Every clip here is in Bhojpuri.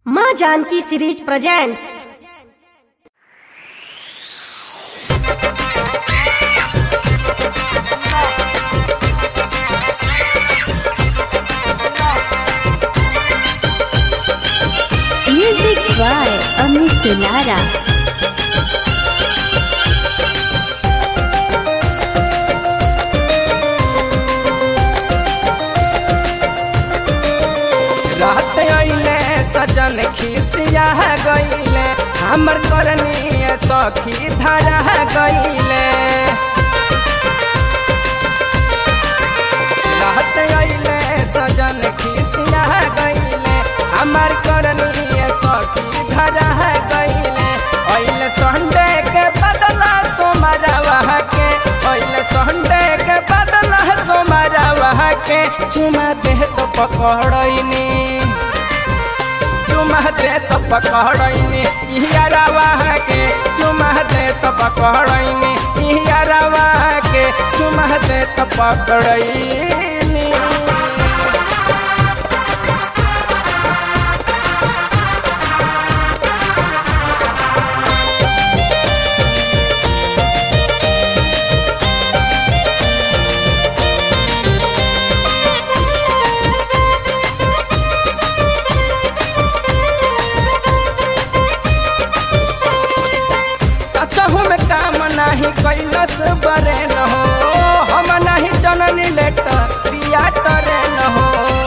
माँ Janki series presents Music by Amit Dulara. रात अइले सजन खिसिया गइले हमर करनी सखी धरा गइले रात अइले सजन खिसिया गइले हमर करनी सखी धरा गइले अइले संडे के बदला सोमरवा के अइले संडे के बदला सोमरवा के चुमा दे तो पकड़नी चुमा दे तो पकड़नी इहरवा के चुमा दे तो पकड़नी इहरवा के चुमा दे तो पकड़नी सचहु में काम नाही कैलस बरे न हो हम नहीं जननी लेटर पिया टरे न हो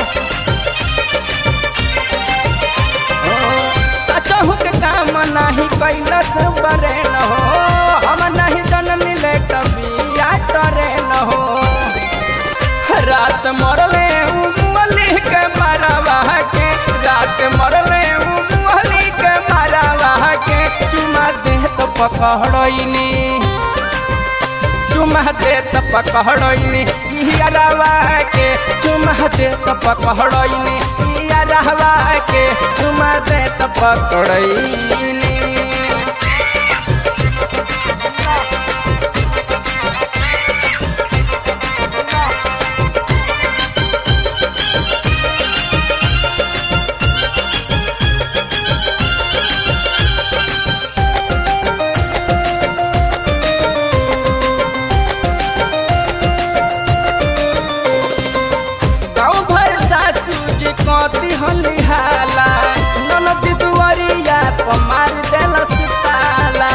सचहु के काम नाही कैलस बरे न हो हम नहीं जननी लेटर पिया टरे न हो रात मरले उमली के मरवा के रात मरले उमली के मरवा के चुमा दे तो पकड़नी चुमा दे तो पकड़नी इहरवा के चुमा दे तो पकड़नी इहरवा के चुमा दे तो पकड़नी गाँव भर सासू जी कति हलिहाला ननद दुआरिया पर मार देलस ताला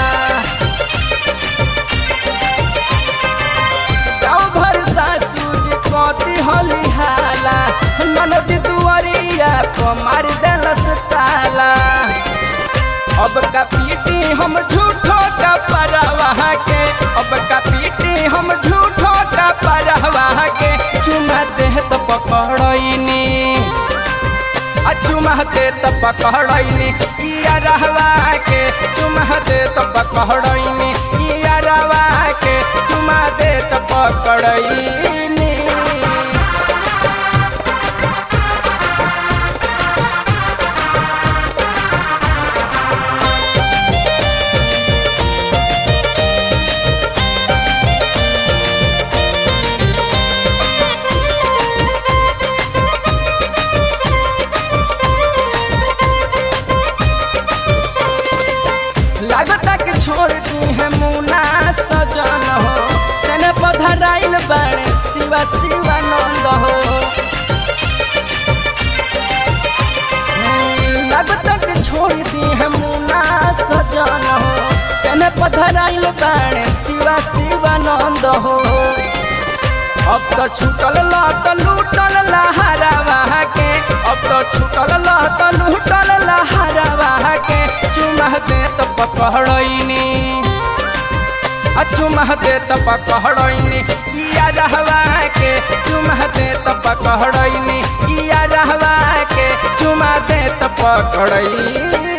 गाँव भर सासू जी कति हलिहाला ननद दुआरिया पर मार देलस ताला अब का पीटी हम झूठो का परवाह के अब का पीटी हम झूठो का परवाह के चुमा दे तो पकड़नी आ चुमा दे तो पकड़नी इया रहवा के चुमा दे तो पकड़नी इया रहवा के चुमा दे तो पकड़नी लागता के छोड़ दी है मुना सजन हो सने पधराइल बड़े शिवा शिवानंद हो लागता के छोड़ दी है मुना सजन हो सने पधराइल बड़े शिवा शिवानंद हो अब तो छूटल लत लूटल लहरावा के अब तो छूटल लत लूटल लहरावा के चुमा दे तो पकड़नी आ चुमा दे तो पकड़नी इया रहवा के चुमा दे तो पकड़नी इया रहवा के चुमा दे तो पकड़नी